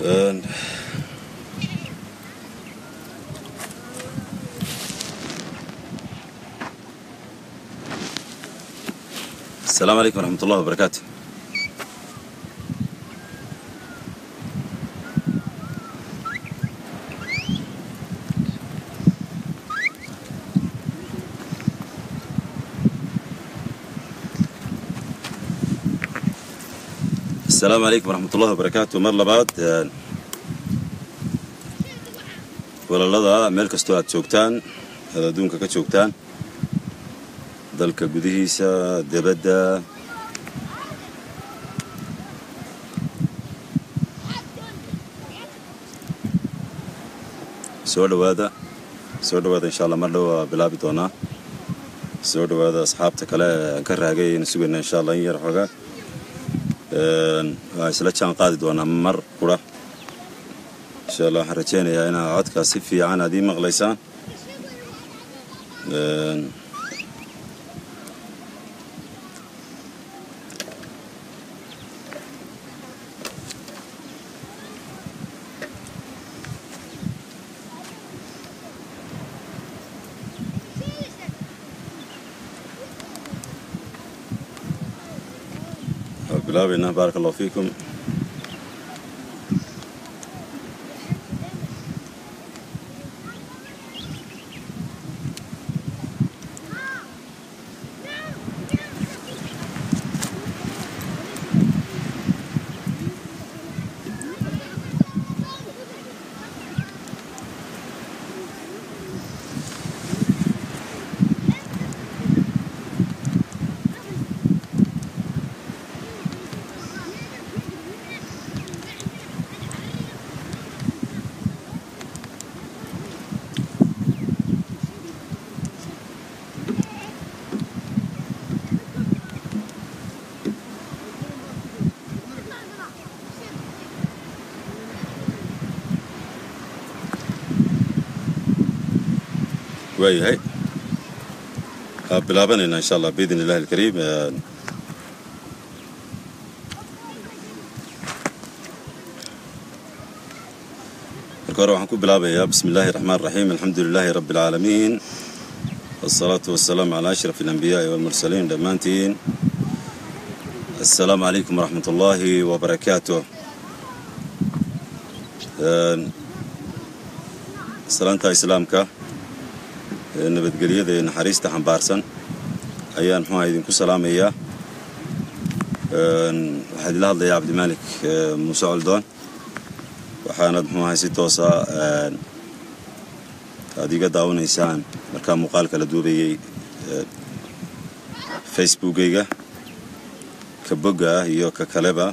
Een, السلام عليكم ورحمة الله وبركاته السلام عليكم ورحمة الله وبركاته mar labaad een, walaalada meel kastoo aad joogtaan aad adduunka ka joogtaan dalka gudihiisa debadda soo dhowaada soo dhowaada insha allah mar dhow waa bilaabi doonaa soo dhowaada asxaabta kale aan ka raagay aynu sugayna insha allah in yar xoogaa Een, waa isla jaan qaadi doonaa mar qura insha allah waxaan rajaynayaa inaad codkaas si fiican aad ii maqlaysaan Een, waa bilaabaynaa baaraka allahu fiikum waayahay waa bilaabanaynaa insha allah biidn illahi alkariim Een, marka hore waxaan ku bilaabayaa bismi illaahi raxmaan raxiim alxamdu lilaahi rabbi alcaalamiin wasalaatu wasalaamu calaa ashraf alambiyaai walmursaliin dhammaantiin assalaamu calaykum waraxmat ullaahi wabarakaatuh Een, salaanta islaamka ee nabadgelyada ee naxariista xambaarsan ayaan muxuaha idinku salaamayaa Een, waxaa idila hadlayaa cabdimaalik ee, muuse coldoon waxaanad muxuahay si toosa een, aad iga daawanaysaan markaa muuqaalka la duubayay ee, facebookayga ka bogga ah iyo ka kaleba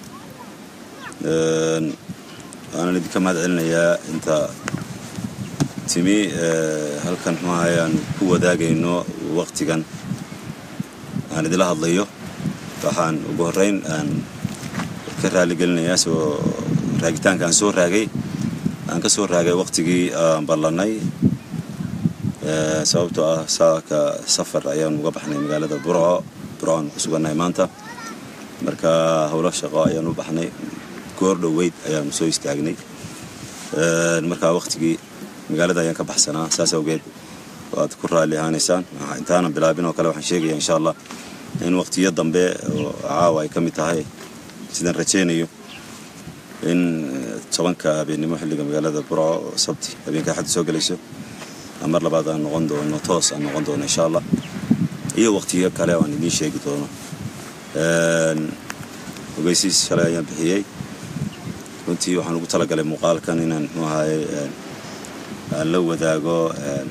Een, waxaanan idinka mahad celinayaa inta timi ee, halkan muxuahay aan ku wadaagayno waqtigan aan idila hadlayo waxaan ugu horreyn aan ka raaligelinayaa soo raagitaanka aan soo raagay aan ka soo raagay waqtigii aan ballanay Ee, sababtoo ah saaka safar ayaan uga baxnay magaalada burco burco aan ku sugannahay maanta marka howlo shaqo ayaan u baxnay goor dhoweyd ayaanu soo istaagnay Een, marka waqtigii magaalada ayaan ka baxsanaa saas awgeed waad ku raalli ahaanaysaan Waxa- intaanan bilaabin oo kale waxaan sheegaya insha allah in waqtiyo dambe oo caawa ay ka mid tahay sidaan rajaynayo in eh, tobanka habeennimo xilliga magaalada burco oo sabti habeenka axadda soo gelayso aan mar labaad aan noqon doono toos aan noqon doono insha allah iyo waqtiyo kale oo aan idiin sheegi doono Een, ogeysiis shalay ayaan bixiyey runtii waxaan ugu talagalay muuqaalkan inaan muxuu ahaye een, aan la wadaago een,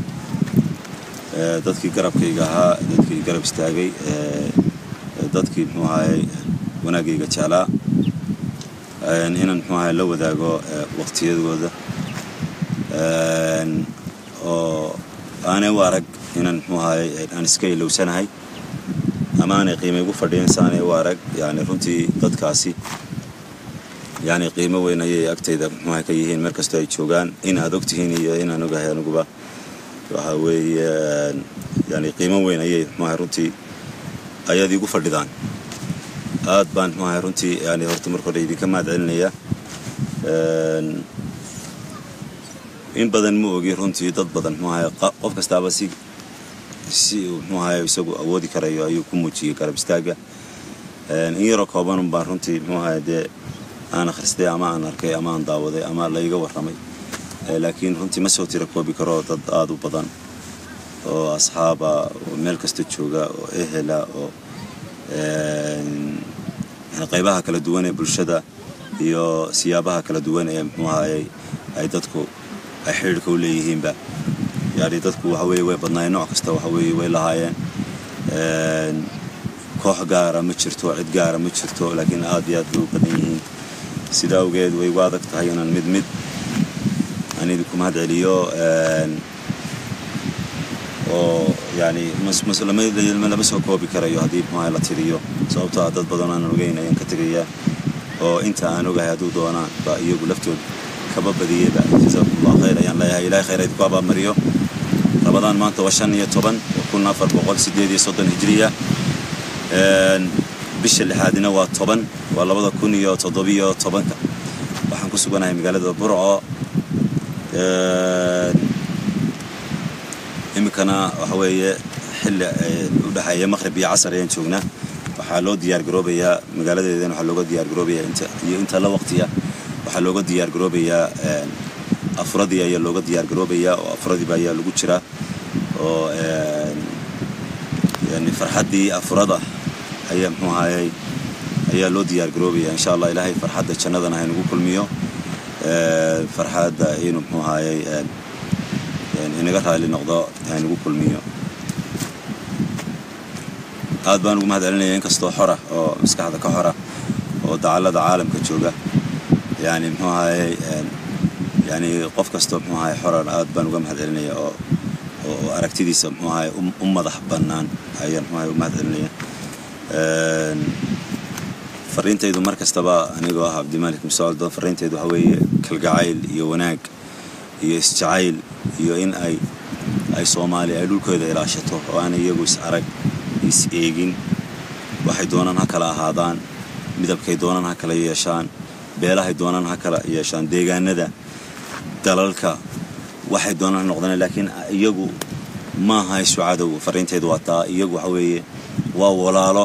ee, dadkii garabkayga ahaa dadkii garab istaagay ee, ee, dadkii muxuu ahaye wanaagayga jeclaa Een, inaan muxuu ahaye la wadaago ee, waqtiyadooda Een, oo aanay u arag inaan muxuu ahaye aan iska ilowsanahay ama aanay qiimo igu fadhiyan saanay u arag yani runtii dadkaasi yani qiimo weyn ayay agtayda muxuaha ka yihiin meel kastoo ay joogaan in aad ogtihiin iyo inaan ogahay aniguba waxa weeye yani qiimo weyn ayay muxuaha runtii ayaad igu fadhidaan aad baan muxuaha runtii yani horta marka hore idinka mahad celinaya in badan ma ogi runtii dad badan muxuu ahay qof kastaaba si si muxuu ahay isagu awoodi karayo ayuu ku muujiyey garab istaaga in yaroo kooban baan runtii muxuu ahay dee aan akhristay ama aan arkay ama aan daawaday ama layga warramay laakiin runtii ma soo tira koobi karo dad aada u badan oo asxaaba oo meel kasta jooga oo ehela oo qaybaha kala duwan ee bulshada iyo siyaabaha kala duwan ee muxuu ahayey ay dadku ay xidhiirka u leeyihiinba yani dadku waxa weeye way badnaayeen nooc kasta waxa weeye way lahaayeen koox gaara ma jirto cid gaara ma jirto laakiin aad iyo aad bay u badan yihiin sida awgeed way igu adag tahay inaan mid mid aan idinku mahad celiyo oo yani lama soo koobi karayo haddii muxuaha la tiriyo sababtoo ah dad badan aanan ogeyn ayaan ka tegayaa oo inta aan ogahay hadduu doonaan ba iyagu laftooda kaba badiyeyba jazakumullah khayr ayaan leeyahay ilahay khayr idinku abaamariyo rabadaan maanta waa shan iyo toban kun afar boqol sideed iyo soddon hijriya bisha lixaadina waa toban waa labada kun iyo toddobiyo tobanka waxaan ku suganahay magaalada burco iminkana waxa weeye xilli u dhexeeya maqhrib iyo casar ayaan joognaa waxaa loo diyaar garoobayaa magaaladeedana waxaa looga diyaar garoobayaa inta iyo inta la waqtiya waxaa looga diyaar garoobayaa afuradii ayaa looga diyaar garoobayaa oo afuradiiba ayaa lagu jiraa oo yani farxaddii afurada ayaa muxuu ahayey ayaa loo diyaar garoobaya insha allah ilaahay farxadda jannadana haynagu kulmiyo farxadda inuu muxuu ahayey inaga raali noqdo haynagu kulmiyo aad baan ugu mahad celinaya inkastoo xora oo maskaxda ka xora oo dacallada caalamka jooga yani muxuu ahayey yani qof kastoo muxuu ahay xoran aad baan uga mahad celinaya oo oo aragtidiisa muxuu ahay u madax bannaan ayaan muxuu ahay u mahad celinaya fariintaydu mar kastaba anigoo ah cabdimalik musaaldon fariintaydu waxa weeye kalgacayl iyo wanaag iyo isjacayl iyo in ay ay soomaali ay dhulkooda ilaashato oo aan iyagu is arag is eegin waxay doonaan ha kala ahaadaan midabkay doonaan ha kala yeeshaan beelahay doonaan ha kala yeeshaan deegaanada dalalka waxay doonaan ha noqdaan laakiin iyagu maaha isu cadow fariintaydu waa taa iyagu waxa weeye waa walaalo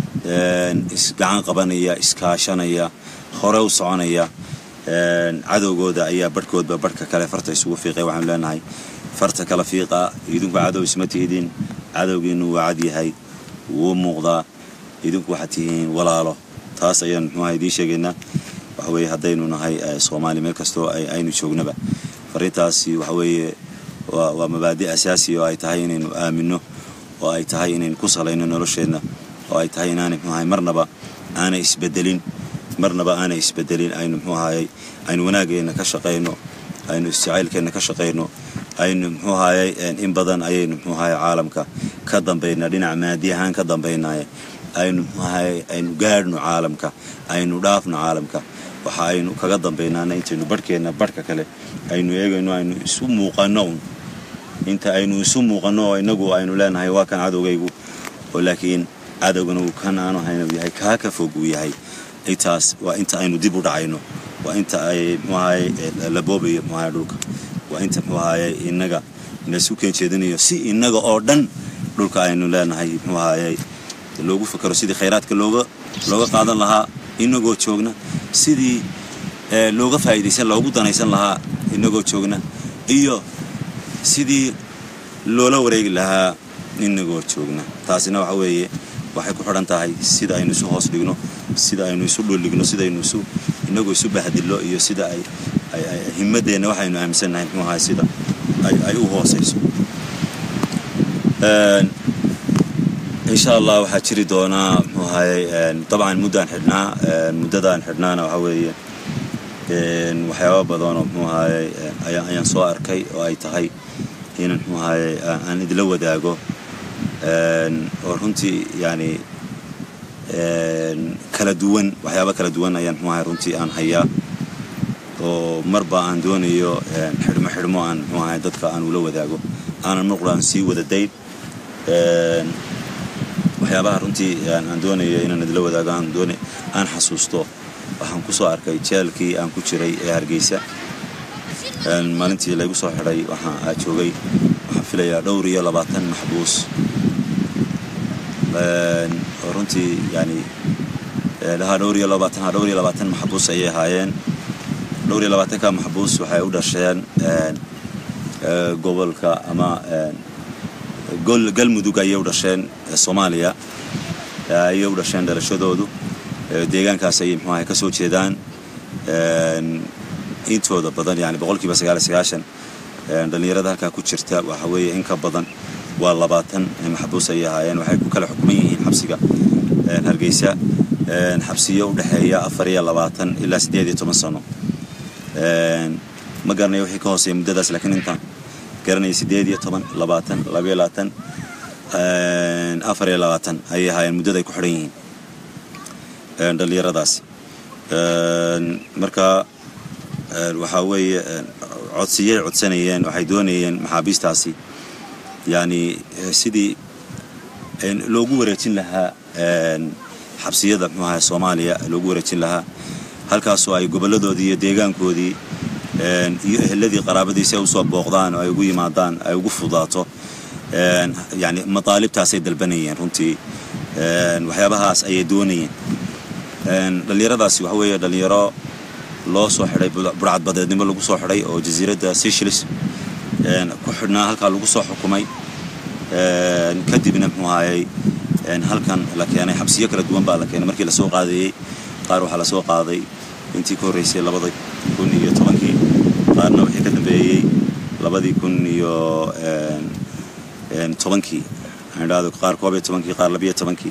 isgacan qabanaya iskaashanaya hore u soconaya cadowgooda ayaa barhkoodba barhka kale farta isugu fiiqay waxaanu leenahay farta kala fiiqa idinku cadow isma tiidin cadowgiinu waa cad yahay wuu muuqdaa idinku waxaad tihiin walaalo taas ayaan muxuuaha idiin sheegaynaa waxa weeye haddaynu nahay soomaali meel kastoo aynu joognaba fariintaasi waxa weeye waa mabaadi' asaasi oo ay tahay inaynu aaminno oo ay tahay inaynu ku salayno nolosheenna oo ay tahay inaanay muxuu ahay marnaba aanay isbedelin marnaba aanay isbedelin aynu muxuu ahayey aynu wanaageenna ka shaqayno aynu isjacaylkeenna ka shaqayno aynu muxuu ahayey in badan ayaynu muxuu ahayey caalamka ka dambaynaa dhinaca maadi ahaan ka dambaynaaye aynu muxuu ahayey aynu gaadhno caalamka aynu dhaafno caalamka waxa aynu kaga dambaynaana intaynu barhkeenna barhka kale aynu eegayno aynu isu muuqanno un inta aynu isu muuqanno oo inagu aynu leenahay waa kan cadowgaygu oo laakiin cadowgana uu kan aanu hayna yahay kaa ka fog uu yahay intaas waa inta aynu dib u dhacayno waa inta ay muxuu ahayey la boobayo muxuu ahayey dhulka waa inta muxuu ahayey innaga inaisu keen jeedinayo si innaga oo dhan dhulka aynu leenahay muxuu ahayey loogu fakaro sidii khayraadka looga looga qaadan lahaa inagoo joogna sidii looga faa'iidaysan loogu danaysan lahaa inagoo joogna iyo sidii loola wareegi lahaa inagoo joogna taasina waxa weeye waxay ku xidhan tahay sida aynu isu hoos dhigno sida aynu isu dhuldhigno sidaynu isu inagoo isu bahdillo iyo sida ay himmadeenna waxaynu aaminsannahay muxuu ahay sida ay u hoosayso insha allah waxaa jiri doonaa muxuu ahayey dabcan muddaan xidhnaa muddadaan xidhnaana waxa weeye waxyaaba badanoo muxuu ahayey ayaan soo arkay oo ay tahay inan muxuu ahayey aan idila wadaago oo runtii yani kala duwan waxyaaba kala duwan ayaan muxuu ahay runtii aan hayaa oo marba aan doonayo xidhmo xidhmo aan muxuu ahay dadka aan ula wadaago aanan marqura aan sii wada dayn waxyaabaha runtii aan doonayo inaan idila wadaago aan doona aan xasuusto waxaan ku soo arkay jeelkii aan ku jiray ee hargeysa maalintii laygu soo xidhay waxaa joogay waxaan filayaa dhowr iyo labaatan maxbuus oo runtii yani lahaa dhowr iyo labaatan ha dhowr iyo labaatan maxbuus ayay ahaayeen dhowr iyo labaatanka maxbuus waxay u dhasheen gobolka ama galmudug ayay u dhasheen soomaaliya ayay u dhasheen dhalashadoodu deegaankaas ayay muxuu ahay ka soo jeedaan intooda badan yani boqolkiiba sagaal iyo sagaashan dhallinyarada halkaa ku jirta waxa weeye in ka badan waa labaatan maxbuus ayay ahaayeen waxay ku kala xukuman yihiin xabsiga hargeysa xabsiyo u dhexeeya afar iyo labaatan ilaa siddeed iyo toban sano ma garanayo wixii ka hooseeya muddadaas laakiin intaan garanaya siddeed iyo toban labaatan labayo labaatan afar iyo labaatan ayay ahaayeen muddada ay ku xidhan yihiin dhallinyaradaasi marka waxaa weeye codsiyay codsanayeen waxay doonayeen maxaabiistaasi yani sidii loogu wareejin lahaa xabsiyada muxuu ahay soomaaliya loogu wareejin lahaa halkaasoo ay gobolladoodii iyo deegaankoodii iyo eheladii qaraabadiisi ay usoo booqdaan oo ay ugu yimaadaan ay ugu fudaato yani mataalibtaasay dalbanayeen runtii waxyaabahaas ayay doonayeen dhallinyaradaasi waxa weeye dhallinyaro loo soo xidhay burcadbadeednimo lagu soo xidhay oo jasiiradda seychelles ku xidhnaa halkaa lagu soo xukumay kadibna muxuu ahayey halkan la keenay xabsiyo kala duwan baa la keenay markii lasoo qaadayey qaar waxaa lasoo qaaday intii ka horreysay labada kun iyo tobankii qaarna wixii ka dambeeyey labadii kun iyo tobankii idhahdo qaar koob iyo tobankii qaar labiyo tobankii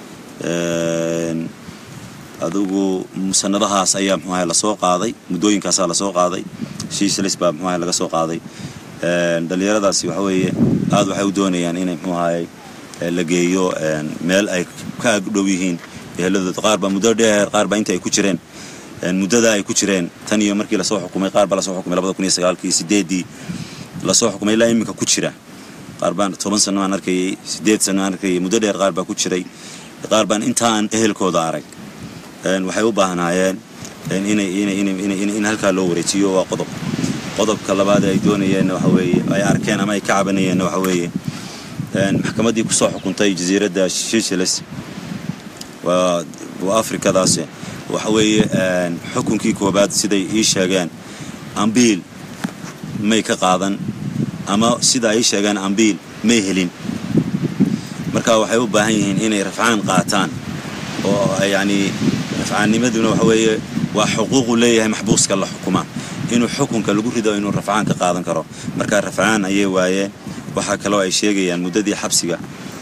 adugu musanadahaas ayaa muxuu ahay lasoo qaaday muddooyinkaasaa lasoo qaaday shiislis baa muxuu ahay laga soo qaaday dhallinyaradaasi waxa weeye aad waxay u doonayaan inay muxuu ahayey la geeyo meel ay ka agdhow yihiin eheladooda qaar baa muddo dheer qaar baa inta ay ku jireen muddada ay ku jireen tan iyo markii lasoo xukumay qaar baa lasoo xukumay labada kun iyo sagaalkii sideeddii lasoo xukumay ilaa iminka ku jira qaar baan toban sano aan arkayey sideed sano aan arkayey muddo dheer qaar baa ku jiray qaar baan intaan ehelkooda arag waxay u baahnaayeen in halkaa loo wareejiyo waa qodob qodobka labaad ay doonayeenna waxa weeye ay arkeen ama ay ka cabanayeenna waxa weeye maxkamaddii kusoo xukuntay jasiiradda seychelles waa afrikadaas waxa weeye xukunkii koobaad siday ii sheegeen ambiil may ka qaadan ama sida ay ii sheegeen ambiil may helin marka waxay u baahan yihiin inay rafcaan qaataan oo yacni rafcaannimaduna waxa weeye waa xuquuqu leeyahay maxbuuska la xukuma inuu xukunka lagu rido inuu rafcaan ka qaadan karo marka rafcaan ayay waayeen waxaa kaloo ay sheegayaan muddadii xabsiga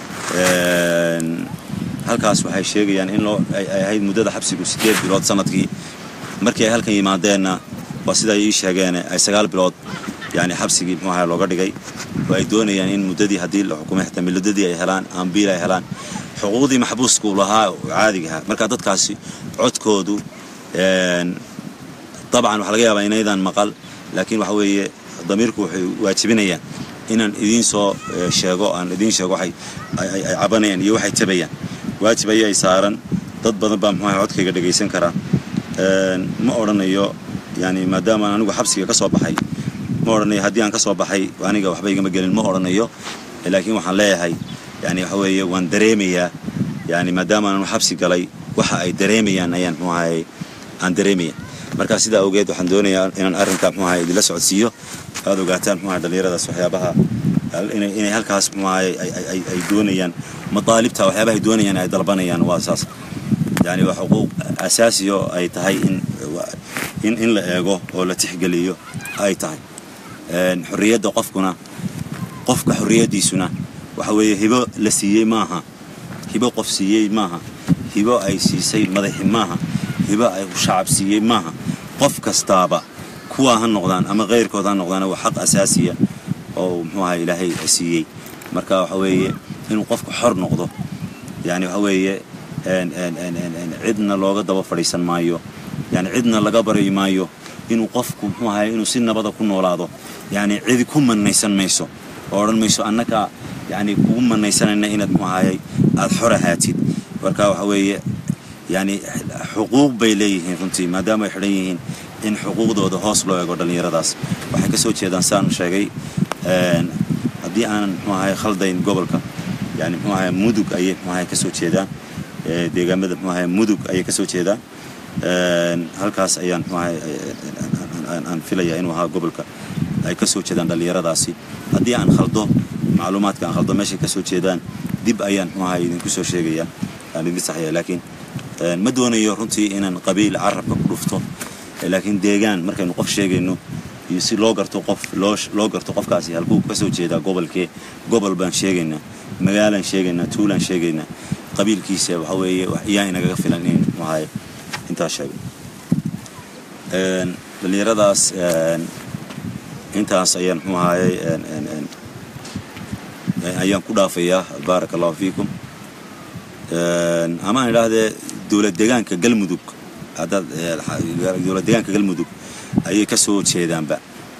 halkaas waxay sheegayaan in loo ay ahayd muddada xabsigu siddeed bilood sanadkii markii ay halkan yimaadeenna waa sida ay ii sheegeen ay sagaal bilood yani xabsigii muxuu ahaa looga dhigay oo ay doonayaan in muddadii haddii la xukumay xitaa miladadii ay helaan ambiil ay helaan xuquuqdii maxbuusku lahaa caadigaha marka dadkaasi codkoodu dabcan waxaa laga yaabaa inaydaan maqal laakiin waxa weeye damiirku waxay waajibinayaan inaan idiin soo sheego aan idiin sheego waxay ay cabanayaan iyo waxay tabayaan waajib ayay saaran dad badan baa muxuu codkayga dhegaysan karaa ma odhanayo yani maadaama anigu xabsiga ka soo baxay ma odhanayo haddii aan ka soo baxay aniga waxba igama gelin ma odhanayo laakiin waxaan leeyahay yani waxa weeye waan dareemayaa yani maadaama aanu xabsi galay waxa ay dareemayaan ayaan muxuu ahay aan dareemaya marka sidaa awgeed waxaan doonayaa inaan arrinka muxuu ahay idinla socodsiiyo aad ogaataan muxuu ahay dhallinyaradaas waxyaabaha inay halkaas muxuu ahay ay doonayaan madaalibta waxyaabaha ay doonayaan ay dalbanayaan waa saas yani waa xuquuq asaasiyo ay tahay in in in la eego oo la tixgeliyo ay tahay xorriyadda qofkuna qofka xorriyaddiisuna waxa weeye hibo la siiyey maaha hibo qof siiyey maaha hibo ay siisay madaxi maaha hibo ay shacab siiyey maaha qof kastaaba kuwaa ha noqdaan ama keyrkood ha noqdaan waa xaq asaasiya oo muxuu ahaa ilaahay siiyey marka waxa weeye inuu qofku xor noqdo yani waxa weeye cidna looga daba fadhiisan maayo yani cidna laga bari maayo inuu qofku muxuu ahay inuu si nabada ku noolaado yani cidi ku manaysan mayso oo odhan mayso annaga yani kugu manaysanayna inaad muxuu ahayay aada xor ahaatid marka waxa weeye yani xuquuq bay leeyihiin runtii maadaama ay xidhan yihiin in xuquuqdooda hoos loo eego dhallinyaradaas waxay ka soo jeedaan saan sheegay haddii aanan muxuu ahay khaldayn gobolka yani muxuu ahay mudug ayay muxuu ahay ka soo jeedaan deegaamada muxuu ahay mudug ayay ka soo jeedaan halkaas ayaan muxuu ahay aan filaya inuu ahaa gobolka ay ka soo jeedaan dhallinyaradaasi haddii aan khaldo macluumaadka aan khaldo meeshay ka soo jeedaan dib ayaan muxuu ahay idinku soo sheegaya aan idin saxaya laakiin ma doonayo runtii inaan qabiil carabka ku dhufto laakiin deegaan markaynu qof sheegayno iyo si loo garto qof loo loo garto qofkaasi halkuu ka soo jeedaa gobolkee gobol baan sheegaynaa magaalaan sheegaynaa tuulaan sheegaynaa qabiilkiisa waxa weeye iyaa inagaga filan in muxuu ahay intaas sheego dhallinyaradaas intaas ayaan muxuu ahayey ayaan ku dhaafayaa baaraka allahu fiikum ama aan idhaahdee dowlad deegaanka galmudug haddaad dowlad deegaanka galmudug ayay ka soo jeedaanba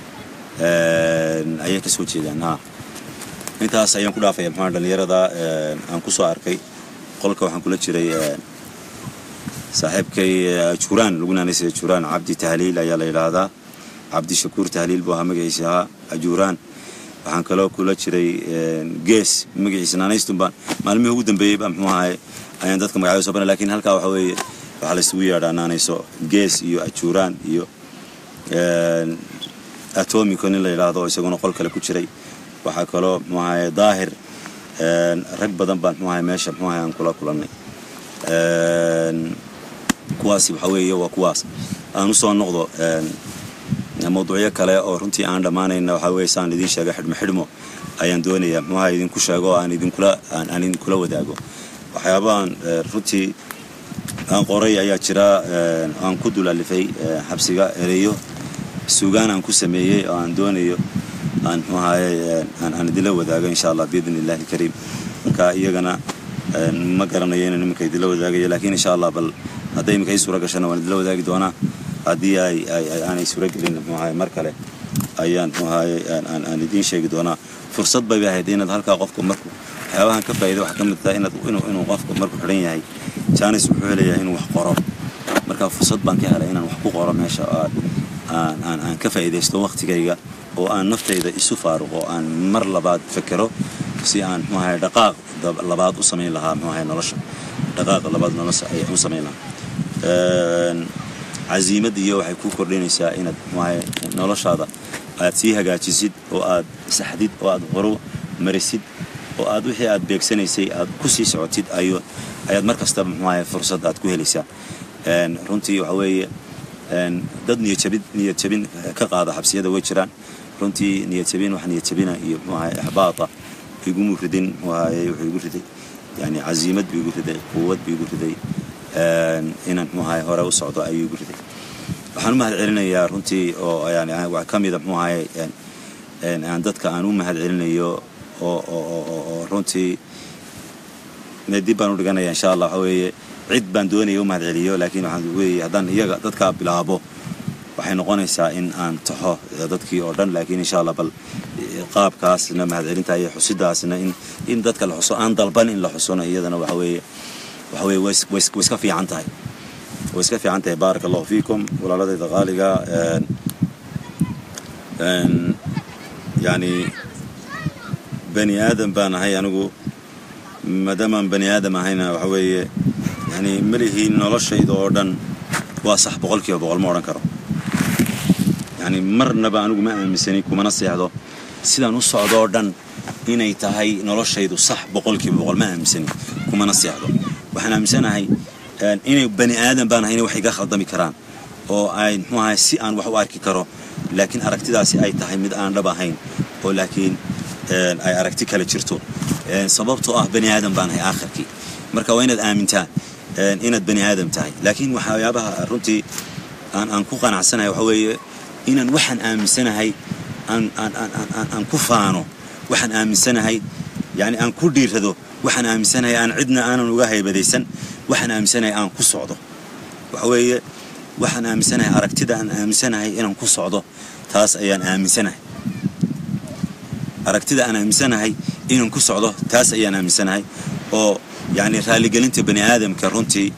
ayay ka soo jeedaan ha intaas ayaan ku dhaafaya maxaa dhallinyarada aan ku soo arkay qolka waxaan kula jiray saaxiibkay juraan lagu naanaysaya juraan cabdi tahliil ayaa la yidhaahdaa cabdi shakuur tahliil buu ahaa magaciisa ahaa ajuraan waxaan kaloo kula jiray gees magaciisa naanaystun baan maalmihii ugu dambeeyey baa muxuu ahay ayaan dadka magacyo soo bana lakiin halkaa waxa weeye waxaa la isugu yeedhaa naanayso gees iyo ajuraan iyo atomico nin la yidhaahdo isaguna qol kale ku jiray waxaa kaloo muxuu ahay daahir rag badan baan muxuu ahay meesha muxuu ahay aan kula kulannay kuwaasi waxa weeye waa kuwaas aan usoo noqdo mawduucyo kale oo runtii aan dhammaanayna waxaa weye saan idiin sheega xidhmo xidhmo ayaan doonayaa muxuu ahay idinku sheego oo aan idinkula aan idinkula wadaago waxyaabahan runtii aan qoray ayaa jira aan ku dulalifay xabsiga ereyo suugaan aan ku sameeyey oo aan doonayo aan muxuu ahaye aan idinla wadaago insha allah biidn illahi alkariim marka iyagana ma garanayo inaan iminka idinla wadaagayo laakiin insha allah bal hadday iminka ii suura gashana waan idinla wadaagi doonaa haddii ay aanay suura gelin muxuu ahaye mar kale ayaan muxuu ahaye aan idiin sheegi doonaa fursad bay ahayd inaad halkaa qofka marku waxyaabahan ka faa'iida waxaa ka mid tahay inaad inuu inuu qofka marku xidhan yahay jaanis wuxuu helayaa inuu wax qoro marka fursad baan ka helay inaan wax ku qoro meesha aan aan aan ka faa'iidaysto waqtigayga oo aan naftayda isu faaruqo aan mar labaad fekero si aan muxuu ahaye dhaqaaq labaad u samayn lahaa muxuu ahaye nolosha dhaqaaq labaad nolosha ay u samayn lahaa casiimad iyo waxay ku kordhinaysaa inaad muxuu ahaye noloshaada aad sii hagaajisid oo aad saxdid oo aad horu marisid oo aad wixii aad beegsanaysay aad ku sii socotid ayo ayaad mar kastaba muxuu ahaye fursad aad ku helaysaa runtii waxa weeye dad niyadjabin niyad jabin ka qaada xabsiyada way jiraan runtii niyad jabin wax niyad jabina iyo muxuu ahaye ixbaata iguma ridin muxuu ahaye wuxuu igu riday yani casiimad buu igu riday quwad buu igu riday inaan muxuu ahaye hore u socdo ayuu igu riday waxaan u mahad celinayaa runtii oo yani wax ka mida muxuu ahaye aan dadka aan u mahad celinayo oo oo runtii dib baan u dhiganaya insha allah waxa weeye cid baan doonaya u mahad celiyo laakiin waxaan weeye haddaan iyaga dadkaa bilaabo waxay noqonaysaa in aan taxo dadkii oo dhan laakiin insha allah bal qaabkaasna mahadcelinta iyo xusidaasna in in dadka la xuso aan dalban in la xusona iyadana waxa weeye waxa weeye way way iska fiican tahay way iska fiican tahay baaraka allahu fiikum walaaladayda qaaliga yani bani aadam baan ahay anigu maadaamaan bani aadam ahayna waxa weeye yani malihiin noloshayda oo dhan waa sax boqolkiiba boqol ma odhan karo yani marnaba anigu ma aaminsani kumana seexdo sidaan u socdoo dhan inay tahay noloshaydu sax boqolkiiba boqol ma aaminsani kumana seexdo waxaan aaminsanahay inay bani aadam baan ahay inay wax iga khaldami karaan oo ay muxuu ahay si aan wax u arki karo laakiin aragtidaasi ay tahay mid aan dhab ahayn oo laakiin ay aragti kale jirto sababtoo ah bani aadam baan ahay aakhirkii marka waa inaad aamintaa inaad bani aadam tahay laakiin waxyaabaha runtii aan aan ku qanacsanahay waxa weeye inaan waxaan aaminsanahay aan aan aan aan aan ku faano waxaan aaminsanahay yani aan ku dhiirado waxaan aaminsanahay aan cidna aanan uga haybadaysan waxaan aaminsanahay aan ku socdo waxa weeye waxaan aaminsanahay aragtida aan aaminsanahay inaan ku socdo taas ayaan aaminsanahay aragtida aan aaminsanahay inaan ku socdo taas ayaan aaminsanahay oo yani raaligelinta bani aadamka runtii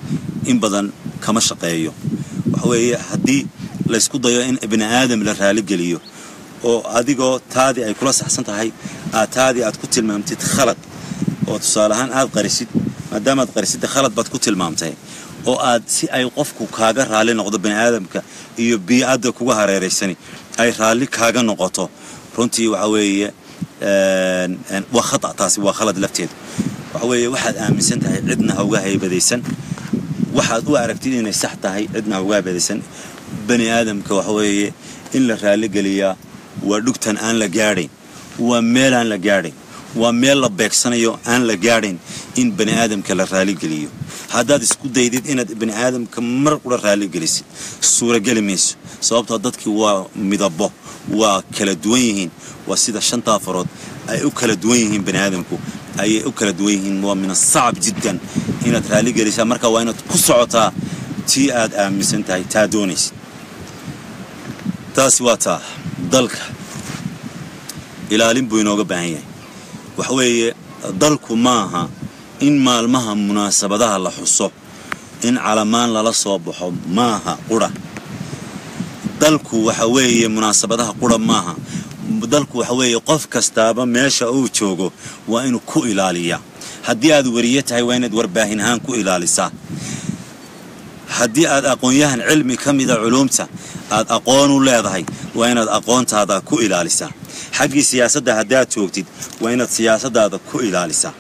in badan kama shaqeeyo waxa weeye haddii laysku dayo in ibni aadam la raaligeliyo oo adigoo taadii ay kula saxsan tahay aad taadii aad ku tilmaamtid khalad oo tusaale ahaan aad qarisid maadaamaad qarisidda khalad baad ku tilmaamtay oo aad si ay qofku kaaga raalli noqdo bani aadamka iyo biicadda kuga hareeraysani ay raalli kaaga noqoto runtii waxa weeye waa khata taasi waa khalad lafteedu waxa weeye waxaad aaminsan tahay cidna ha uga haybadaysan waxaad u aragtid inay sax tahay cidna ha uga haybadaysan bani aadamka waxa weeye in la raalligeliyaa waa dhugtan aan la gaadhayn waa meel aan la gaadhayn waa meel la beegsanayo aan la gaadhayn in bani aadamka la raaligeliyo haddaad isku daydid inaad bani aadamka mar qura raaligelisid suurageli mayso sababtoo dadkii waa midabo waa kala duwan yihiin waa sida shantaa farood ay u kala duwan yihiin bani aadamku ayay u kala duwan yihiin waa min asacab jiddan inaad raaligelisaa marka waa inaad ku socotaa tii aad aaminsan tahay taa doonaysid taasi waa taa dalka ilaalin buu inooga baahan yahay waxa weeye dalku maaha in maalmaha munaasabadaha la xuso in calamaan lala soo baxo maaha qura dalku waxa weeye munaasabadaha qura maaha dalku waxa weeye qof kastaaba meesha uu joogo waa inuu ku ilaaliyaa haddii aad wariye tahay waa inaad warbaahin ahaan ku ilaalisaa haddii aad aqoon-yahan cilmi ka mida culuumta aad aqoon u leedahay waa inaad aqoontaada ku ilaalisaa xaggii siyaasadda haddaad joogtid waa inaad siyaasaddaada ku ilaalisaa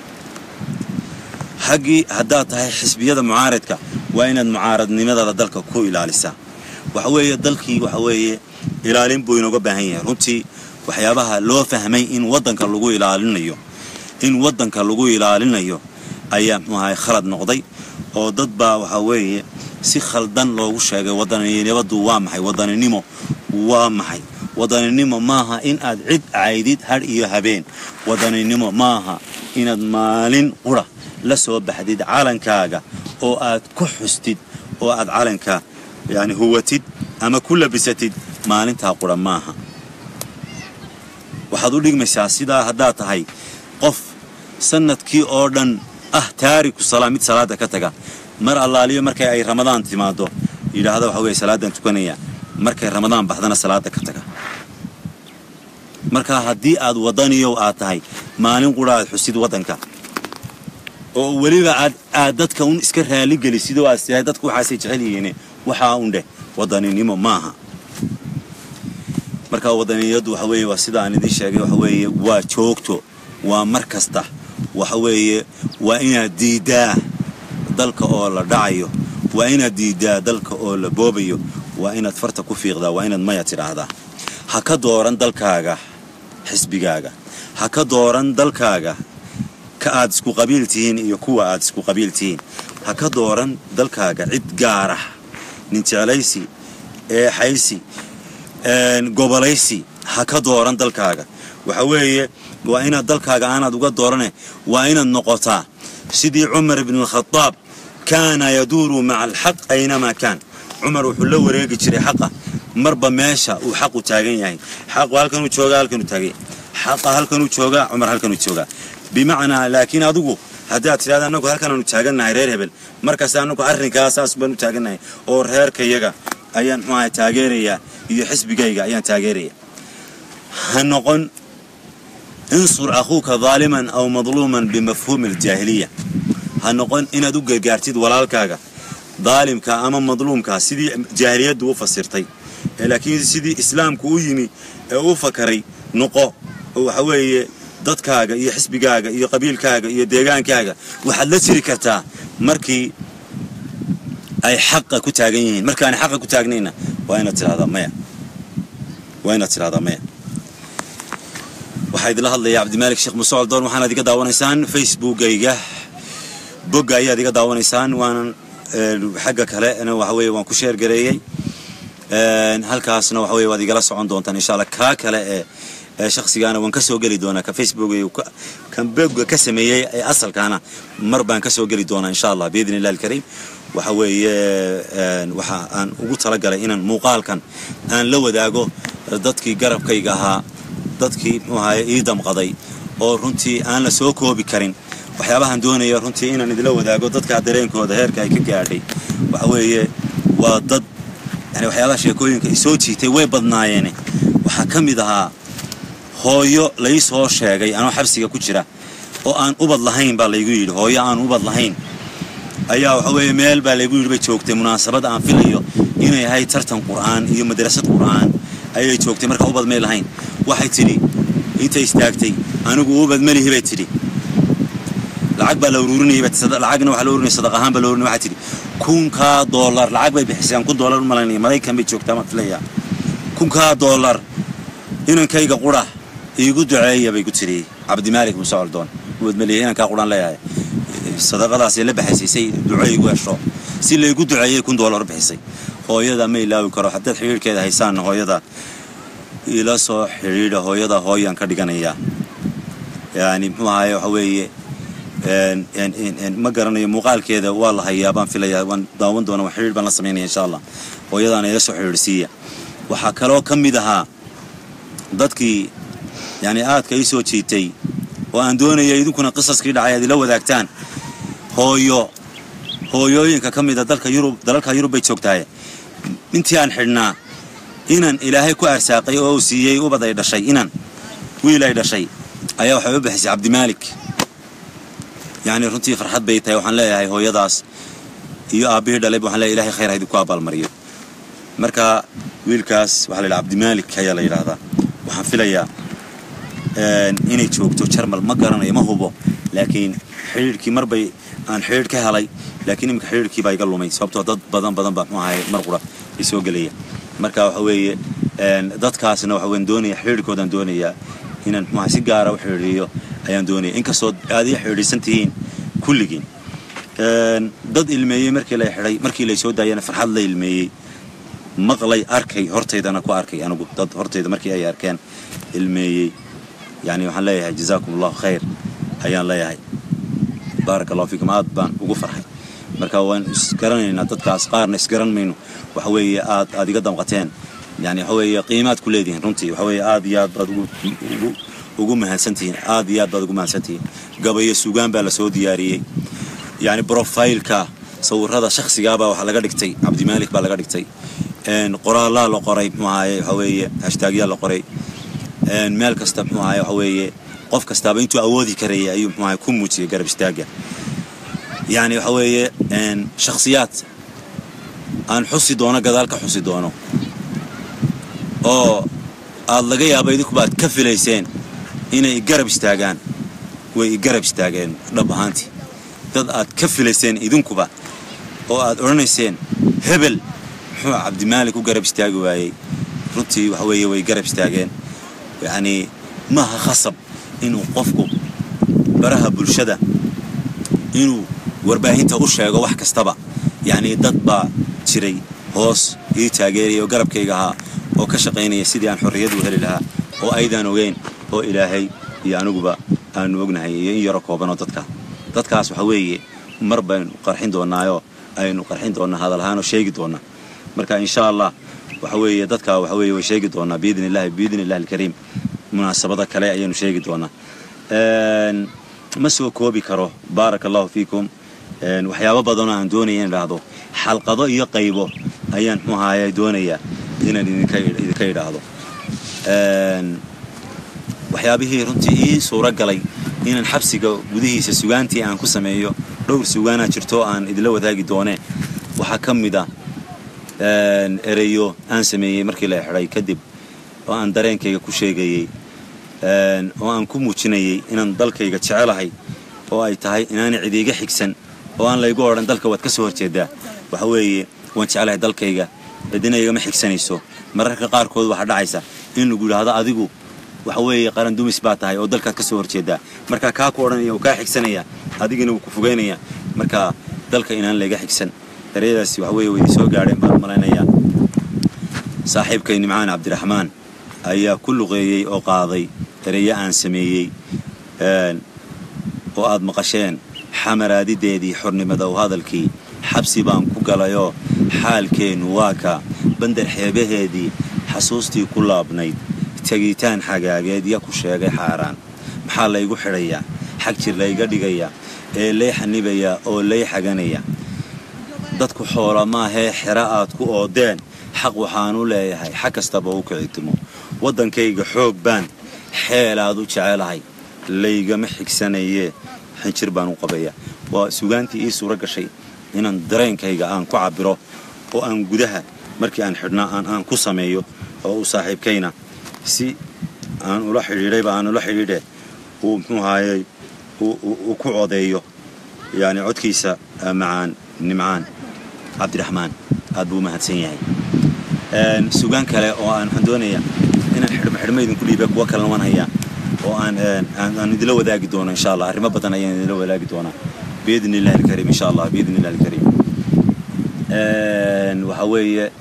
xaggii haddaad tahay xisbiyada mucaaradka waa inaad mucaaradnimadaada dalka ku ilaalisaa waxa weeye dalkii waxa weeye ilaalin buu inooga baahan yahay runtii waxyaabaha loo fahmay in waddanka lagu ilaalinayo in waddanka lagu ilaalinayo ayaa muxuu ahay khalad noqday oo dad baa waxa weeye si khaldan loogu sheegay wadaninimadu waa maxay wadaninimo waa maxay wadaninimo maaha in aad cid caydid hadh iyo habeen wadaninimo maaha inaad maalin qura la soo baxdid calankaaga oo aad ku xustid oo aad calanka yani huwatid ama ku labisatid maalintaa qura maaha waxaad u dhigmaysaa sidaa haddaad tahay qof sanadkii oo dhan ah taariku salaa mid salaada ka taga mar allaaliyo markay ay ramadaan timaado yidhaahda waxa weye salaadan tukanaya markay ramadaan baxdana salaada ka taga marka haddii aad wadaniyow aad tahay maalin qura aad xusid waddanka oo weliba aad aad dadka un iska raaligelisid oo aad tiahay dadku waxaasay jecel yihiin waxaa un dheh wadaninimo maaha marka wadaniniyadu waxa weeye waa sida aan idiin sheegay waxa weeye waa joogto waa mar kasta waxa weeye waa inaad diidaa dalka oo la dhacayo waa inaad diidaa dalka oo la boobayo waa inaad farta ku fiiqdaa waa inaad maya tidhaahdaa ha ka dooran dalkaaga xisbigaaga ha ka dooran dalkaaga ka aad isku qabiil tihiin iyo kuwa aad isku qabiil tihiin ha ka dooran dalkaaga cid gaarah nin jeclaysi eexaysi gobolaysi ha ka dooran dalkaaga waxa weeye waa inaad dalkaaga aanaad uga doorane waa inaad noqotaa sidii cumar ibn alkhadaab kaana yaduuru maca alxaq aynamaa kaan cumar wuxuu la wareegi jiray xaqa marba meesha uu xaqu taagan yahay xaqu halkanuu joogaa halkanuu taagay xaqa halkanuu joogaa cumar halkanuu joogaa bimacnaa laakiin adigu haddaad tidhahda annagu halkanaanu taagannahay reer hebel markaas annagu arrinkaa saas baanu taagannahay oo reerkayaga ayaan muxuu ahay taageerayaa iyo xisbigayga ayaan taageeraya ha noqon insur akhuuka daaliman aw madluuman bimafhuumi aljaahiliya ha noqon inaad u gargaartid walaalkaaga daalimka ama madluumka sidii jaahiliyaddu u fasirtay laakiin sidii islaamku u yimi ee u fakaray noqo oo waxa weeye dadkaaga iyo xisbigaaga iyo qabiilkaaga iyo deegaankaaga waxaad la jiri kartaa markii ay xaqa ku taagan yihiin markaanay xaqa ku taagnayna waa inaad tidhahdaa maya waa inaad tidhahdaa maya waxaa idinla hadlaya cabdimaalik sheekh muuse coldoon waxaanaad iga daawanaysaan facebookayga bogga ayaad iga daawanaysaan waanan xagga kale waxa weye waan ku sheergareeyey halkaasna waxa weye waad igala socon doontaan insha allah kaa kale ee shakhsigaana waan ka soo geli doonaa ka facebook kan bogga ka sameeyey ee asalkaana mar baan ka soo geli doonaa insha allah biidni illahi alkariim waxa weeye waxa aan ugu talagalay inaan muuqaalkan aan la wadaago dadkii garabkayga ahaa dadkii muxuu ahaye ii damqaday oo runtii aan la soo koobi karin waxyaabahan doonaya runtii inaan idila wadaago dadkaa dareenkooda heerka ay ka gaadhay waxa weeye waa dad yani waxyaabaha sheekooyinka ay soo jiitay way badnaayeene waxaa ka mid ahaa hooyo lai soo sheegay anoo xabsiga ku jira oo aan ubad lahayn baa laygu yidhi hooyo aan ubad lahayn ayaa waxa weeye meel baa laygu yidhi bay joogtay munaasabad aan filayo inay ahayd tartan qur'aan iyo madrasad qur'aan ayay joogtay marka ubad may lahayn waxay tidhi intay istaagtay anigu ubad malihi bay tidhi lacag baa la ururinayay lacagna waxaa la ururinaya sadaq ahaan baa la ururinaya waxay tidhi kunkaa doolar lacag bay bixiseen kun doolar u malaynaya maraykan bay joogtaa ma filayaa kunkaa doolar inankayga qura iigu duceeya bay ku tidhi cabdimaalik muuse coldoon ubad malihi inankaa quraan leeyahay sadaqadaasay la baxaysay say duco igu hesho si laygu duceeyay kun doolar bixisay hooyada ma ilaawi karo haddaad xidhiirhkeeda haysaanna hooyada ila soo xidhiidha hooyada hooyaan ka dhiganayaa yani muxuu ahaye waxa weeye ma garanayo muuqaalkeeda waa la hayaa baan filayaa waan daawan doona waan xidhiir baan la samaynaya insha allah hooyadaana ila soo xidhiidhsiiya waxaa kaloo ka mid ahaa dadkii yani aadka ii soo jiitay oo aan doonaya idinkuna qisaskii dhacay aad ila wadaagtaan hooyo hooyooyinka ka mida dalka yurub dalalka yurub bay joogtahay intii aan xidhnaa inan ilaahay ku arsaaqay oo uu siiyey ubad ay dhashay inan wiil ay dhashay ayaa waxay u bixisay cabdimaalik yacni runtii farxad bay tahay waxaan leeyahay hooyadaas iyo aabbihii dhalayba waxaan leeyahay ilahay khayr ha idinku abaalmariyo marka wiilkaas waxaa la yidhaha cabdimaalik ayaa la yidhaahdaa waxaan filayaa inay joogto jarmal ma garanayo ma hubo laakiin xidhiidhkii mar bay aan xidhiidh ka helay laakiin iminka xidhiidhkii baa iga lumay sababtoo dad badan badan baa muxuu ahay mar qura ay soo gelaya marka waxa weeye dadkaasna waxa weyn doonaya xidhiidhkoodaan doonayaa inaan muxuu ahay si gaara u xidhiidhiyo ayaan doonaya inkastoo aad ii xidhiidhsan tihiin kulligiin dad ilmeeyey markii la xidhay markii lay soo daayana farxad la ilmeeyey maqlay arkay hortaydana ku arkay anigu dad hortayda markii ay arkeen ilmeeyey yani waxaan leeyahay jazaakum allahu khayr ayaan leeyahay baaraka allahu fiikum aad baan ugu farxay marka waan isgaranaynaa dadkaas qaarna isgaran mayno waxa weeye aad aad iga damqateen yani waxa weeye qiimaad ku leedihiin runtii waxa weeye aad iyo aad baad ugu ugu ugu mahadsantihiin aad iyo aad baad ugu mahadsantihiin gabayo sugaan baa lasoo diyaariyey yani brofailka sawirada shakhsigaabaa waxaa laga dhigtay cabdimaalik baa laga dhigtay qoraalaa la qoray muxuu ahaye waxa weeye hashtaagyaa la qoray meel kasta muxuu ahaye waxa weeye qof kastaaba intuu awoodi karaya ayuu muxuu ahaye ku muujiyay garab istaagga yani waxa weeye shakhsiyaad aan xusi doono gadaal ka xusi doono oo aad laga yaaba idinkuba aad ka filayseen inay garab istaagaan way garab istaageen dhab ahaantii dad aad ka filayseen idinkuba oo aad odhanayseen hebel muxuu cabdimaalik u garab istaagi waayey runtii waxa weeye way garab istaageen yacnii maaha khasab inuu qofku baraha bulshada inuu warbaahinta u sheego wax kastaba yacnii dad baa jiray hoos ii taageeraya oo garabkayga ahaa oo ka shaqaynaya sidii aan xorriyad u heli lahaa oo aydaan ogeyn oo ilaahay iyo aniguba aanu ognahay iyo in yaro koobanoo dadka dadkaas waxa weeye mar baynu qarxin doonaayoo aynu qarxin doonnaa hadal ahaanoo sheegi doonnaa marka insha allah waxa weeye dadka waxa weeye way sheegi doonaa biidni illahi biidni illahi alkariim munaasabada kale ayaynu sheegi doonaa ma soo koobi karo baaraka allahu fiikum waxyaabo badanoo aan doonaya in idhaahdo xalqado iyo qaybo ayaan muxuu ahaye doonayaa inaan idinka idhaahdo waxyaabihii runtii ii suuro galay inaan xabsiga gudihiisa sugaantii aan ku sameeyo dhowr sugaanaa jirto aan idinla wadaagi doonee waxaa ka mid a ereyo aan sameeyey markii la xidhay kadib oo aan dareenkayga ku sheegayey oo aan ku muujinayay inaan dalkayga jecelahay oo ay tahay inaanay cid iiga xigsan oo aan laygu odhan dalka waad ka soo horjeedaa waxa weeye waan jecelahay dalkayga cidina igama xigsanayso mararka qaarkood waxaa dhacaysa in lagu yidhaahdo adigu waxa weeye qaran dumis baa tahay oo dalkaad ka soo horjeedaa marka kaa ku odhanaya uu kaa xigsanaya adigina wuu ku fogaynaya marka dalka inaan layga xigsan ereyadaasi waxa weeye way soo gaadheen baan malaynayaa saaxiibkay nimcaan cabdiraxmaan ayaa ku luqeeyey oo qaaday ereyo aan sameeyey oo aad maqasheen xamaraadideedii xornimada u hadalkii xabsi baan ku galayoo xaalkeennu waa ka bandar xeebaheedii xasuustii ku laabnayd tegitaan xagaageed ya ku sheegay xaaraan maxaa laygu xidhayaa xag jir layga dhigayaa ee lay xanibayaa oo lay xaganaya dadku xoola maahee xero aad ku oodeen xaq waxaanu leeyahay xag kastaba u kicitimo waddankayga xoog baan xeelaad u jecelahay laygama xigsanayee xinjir baan u qabaya waa sugaantii ii suuro gashay inaan dareenkayga aan ku cabbiro oo aan gudaha markii aan xidhnaa aan aan ku sameeyo oo uu saaxiibkayna si aan ula xidhiidhayba aan ula xidhiidhe uu muxuu ahaayey uu ku codeeyo yacni codkiisa macaan nimcaan cabdiraxmaan aad buu u mahadsan yahay sugaan kale oo aan waxaan doonaya inaan xidhmo xidhmo idinku dhiibe kuwa kalena waan hayaa oo aan aan idila wadaagi doono insha allah arrimo badan ayaan idila wadaagi doonaa biidni illahi alkariim insha allah biidni illahi alkariim waxaa weeye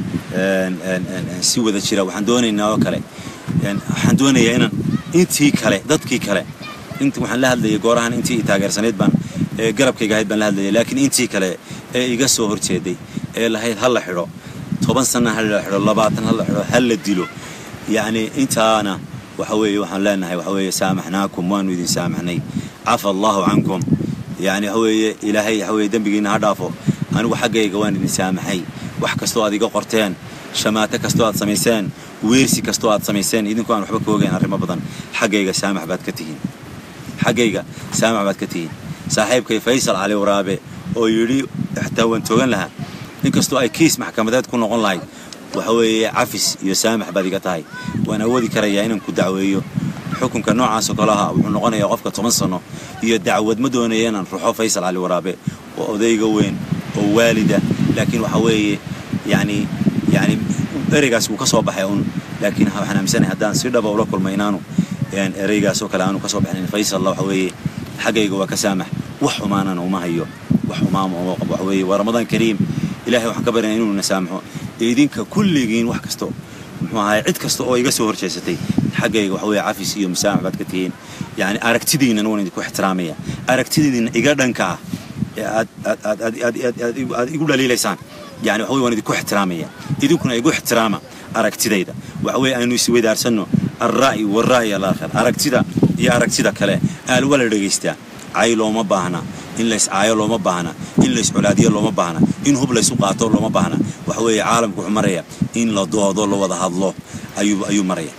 si wada jira waxaan doonaynaa oo kale waxaan doonayaa inaan intii kale dadkii kale int waxaan la hadlayay goorahan intii i taageersanayd baan ee garabkayga ahayd baan la hadlayay laakiin intii kale ee iga soo horjeeday ee lahayd ha la xidho toban sana ha la xidho labaatan ha la xidho ha la dilo yacni intaana waxa weeye waxaan leenahay waxa weeye saamaxnaakum waanu idin saamaxnay cafa allahu cankum yacni waxa weeye ilaahay waxa weeye dembigiina ha dhaafo anigu xaggayga waan idin saamaxay wax kastoo aad iga qorteen shamaato kastoo aad samayseen weersi kastoo aad samayseen idinkoo aan waxba ka ogayn arrimo badan xaggayga saamax baad ka tihiin xaggayga saamax baad ka tihiin saaxiibkay faysal cali waraabe oo yidhi xataa waan toogan lahaa inkastoo ay kiis maxkamadeed ku noqon lahayd waxa weeye cafis iyo saamax baad iga tahay waan awoodi karayaa inaan ku dacweeyo xukunka noocaasoo kale aha wuxuu noqonayaa qofka toban sanno iyo dacwad ma doonaya inaan ruxo faysal cali waraabe oo odayga weyn oo waalida laakiin waxa weeye yacni yacni ereygaas wuu ka soo baxay un laakiin waxaan aaminsanahay haddaan si dhaba ula kulmay inaanu ereygaasoo kale aanu ka soo baxnayn faysalla waxa weeye xaggayga waa ka saamax wax xumaanana uma hayo wax xumaama uma qabo waxa weeye waa ramadaan kariim ilaahay waxaan ka baryanaa inuu na saamaxo idinka kulligiin wax kasto muxuu ahaay cid kasta oo iga soo horjeesatay xaggayga waxa weeye cafis iyo musaamax baad ka tihiin yacni aragtidiinana waan idinku ixtiraamaya aragtidiina iga dhanka ah ee aad aad aad aad aad aad aad igu dhaliilaysaan yani waxa weye waan idinku ixtiraamaya idinkuna igu ixtiraama aragtidayda waxa weeye aynu isweydaarsanno alra'yi walra'yi alaakhir aragtida iyo aragtida kale aal wala dhegaystaa cay looma baahna in lays caayo looma baahna in lays colaadiyo looma baahna in hub laysu qaato looma baahna waxa weeye caalamku wuxuu maraya in la doodo la wada hadlo ayuu ayuu maraya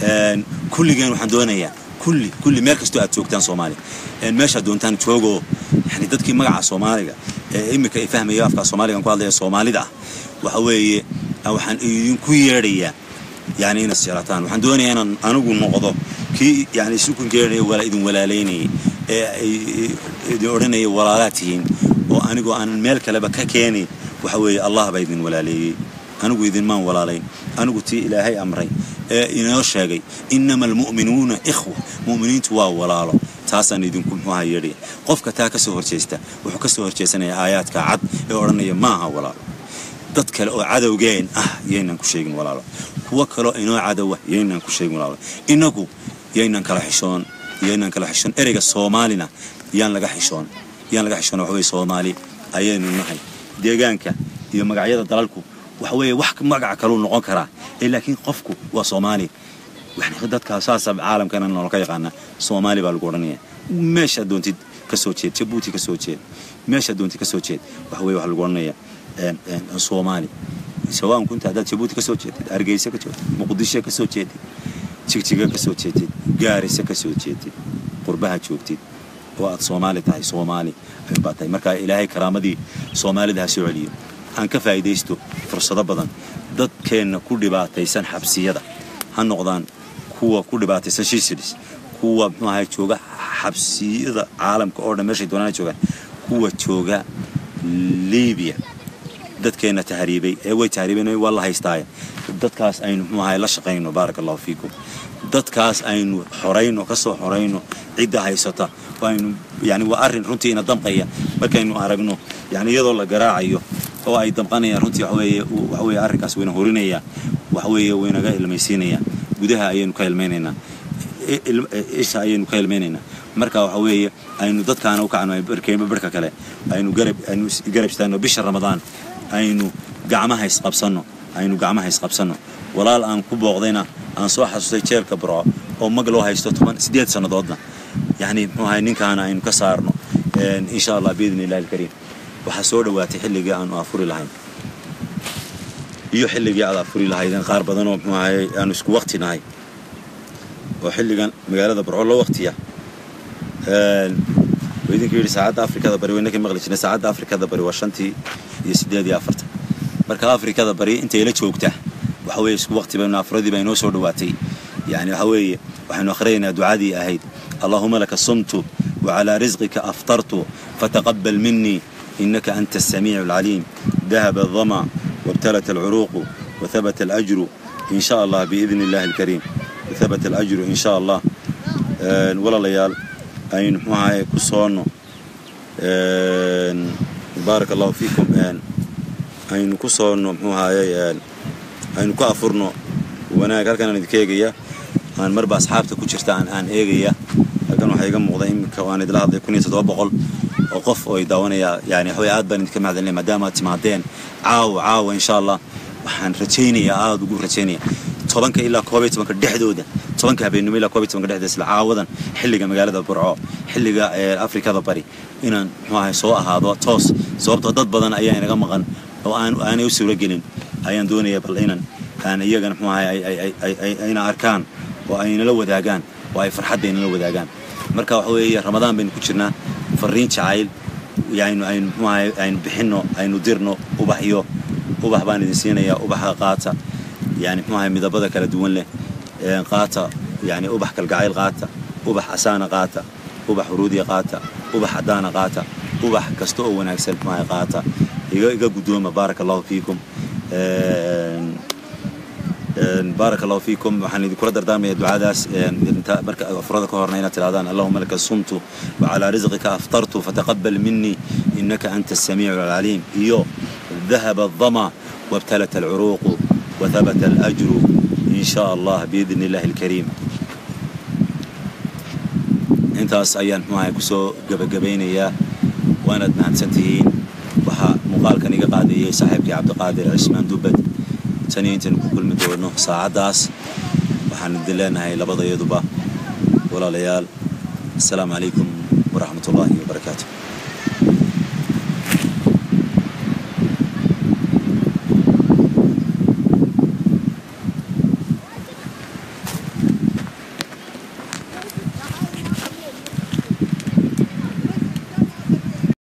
kulligeen waxaan doonayaa kulli kulli meel kastoo aad joogtaan soomaaliya meeshaad doontaan joogoo yani dadkii magaca soomaaliga ee iminka ay fahmaya afkaa soomaaligan ku hadlaya soomaalida ah waxa weeye waxaan idinku yeedhayaa yani inaad jeclataan waxaan doonayaa inaan anigu noqdo kii yani isukun geerinaya wala idin walaalaynayay ee ay idin odhanaya walaalaad tihiin oo anigoo aanan meel kaleba ka keenayn waxa weeye allah baa idin walaaleeyey anigu idinmaan walaalayn anigu tii ilaahay amray ee inoo sheegay innama almu'minuuna ikhwa mu'miniintu waa walaalo taasaan idinku muxuuha yeedhaya qofka taa ka soo horjeesta wuxuu ka soo horjeesanaya aayaadka cad ee odhanaya maaha walaalo dad kale oo cadowgeen ah yaynaan ku sheegin walaalo kuwo kaleo inoo cadowa yaynaan ku sheegin walaalo innagu yaynaan kala xishoon yaynaan kala xishoon ereyga soomaalina yaan laga xishoon yaan laga xishoon waxa weye soomaali ayaynu nahay deegaanka iyo magacyada dalalku waxa weeye wax magaca kaluu noqon karaa ee laakiin qofku waa soomaali yani dadkaa saasa caalamkana nolol ka yaqaana soomaali baa lagu odhanaya meeshaad doontid ka soo jeed jabuuti ka soo jeed meeshaad doontid ka soo jeed waxa weye waxa lagu odhanaya soomaali sawaan kunta haddaad jabuuti ka soo jeedid hargeysa ka jeedid muqdisho ka soo jeedid jigjiga ka soo jeedid gaarisa ka soo jeedid qurbaha joogtid oo aad soomaali tahay soomaali baa tahay marka ilaahay karaamadii soomaalida ha soo celiyo aan ka faa'iidaysto fursado badan dadkeenna ku dhibaataysan xabsiyada ha noqdaan kuwa ku dhibaataysan shiisilis kuwa muxuu ahay jooga xabsiyada caalamka oo dhan meeshay doonaan joogaan kuwa jooga liibiya dadkeenna tahriibay ee way tahriibeen waa la haystaaye dadkaas aynu muxuu ahay la shaqayno baaraka allahu fiikum dadkaas aynu xorayno ka soo xorayno cidda haysata aynu yani waa arrin runtii ina damqaya markaynu aragno yani iyadoo la garaacayo oo ay damqanayaan runtii waxa weeye waxa weeye arrinkaas wayna horinaya waxa weeye waynaga ilmaysiinaya gudaha ayaynu ka ilmaynaynaa isha ayaynu ka ilmaynaynaa marka waxa weeye aynu dadkaana u kacno barkeenba barhka kale aynu garab aynu garab istaagno bisha ramadaan aynu gacmaha isqabsanno aynu gacmaha isqabsanno walaal aan ku booqdayna aan soo xasuustay jeelka burco oo mag loo haysto toban siddeed sannadoodna yacni muxuu ahay ninkaana aynu ka saarno insha allah biidni illahi alkariim waxaa soo dhowaatay xilligii aanu afuri lahayn iyo xilligii aad afuri lahaydeen qaar badanoo muxuu ahaye aanu isku waqti nahay oo xilligan magaalada barco la waqtiya wuu idinka yidhi saacadda afrikada bari wayna ka maqli jirnay saacadda afrikada bari waa shantii iyo siddeed iyo afartan marka afrikada bari intay la joogtaa waxa weeye isku waqti baynu afuradii baa inoo soo dhowaatay yani waxa weeye waxaynu akhrinaynaa ducadii ahayd allahuma laka sumtu وعلى رزقك أفطرت فتقبل مني إنك أنت السميع العليم ذهب الظمأ وابتلت العروق وثبت الأجر إن شاء الله بإذن الله الكريم وثبت الأجر إن شاء الله آه ولا ليال أين معاي كسونو آه بارك الله فيكم آه أين كسونو معاي أين كأفرنو وأنا قال كان ندكيجيا أنا مربع أصحابته كشرت عن عن إيجيا halkan waxaa iga muuqda iminka waan idila hadlay kun iyo toddoba boqol oo qof oo i daawanaya yani waxaway aad baan idinka mahadcelinaya maadaama aad timaadeen caawa caawa insha allah waxaan rajaynayaa aada ugu rajaynaya tobanka ilaa koob iyo tobanka dhexdooda tobanka habeenimo ilaa koob iyo tobanka dhexdooda isla caawadan xilliga magaalada burco xilliga afrikada bari inaan muxuu ahay soo ahaado toos sababtoo dad badan ayaa inaga maqan oo aan aanay u suuro gelin ayaan doonaya bal inan aan iyagana muxuu ahay ayna arkaan oo aynala wadaagaan oo ay farxadda aynala wadaagaan marka waxa weeye ramadaan baynu ku jirnaa fariin jacayl yani aynu muxuahay aynu bixinno aynu dirno ubaxyo ubax baan idin siinayaa ubaxa qaata yani muxuahay midabada kala duwan leh qaata yani ubax kalgacayl qaata ubax asaana qaata ubax huruudiya qaata ubax caddaana qaata ubax kasta oo wanaagsan muxuahay qaata iga iga guddooma baaraka allahu fiikum بارك الله فيكم وحن يذكر دردام دعاداس انت مرك افرادك هورنا هنا تلادان اللهم لك صمت وعلى رزقك افطرت فتقبل مني انك انت السميع العليم ايو ذهب الظما وابتلت العروق وثبت الاجر ان شاء الله باذن الله الكريم intaas ayaan muxuahay kusoo gabagabaynayaa waanaad mahadsantihiin waxaa muuqaalkan iga qaadayay saaxiibkii cabdiqaadir cismaan dubad taniyo intaynu ku kulmi doono saacaddaas waxaan idin leenahay labadayaduba walaalayaal assalaamu calaykum waraxmat ullaahi wabarakaatu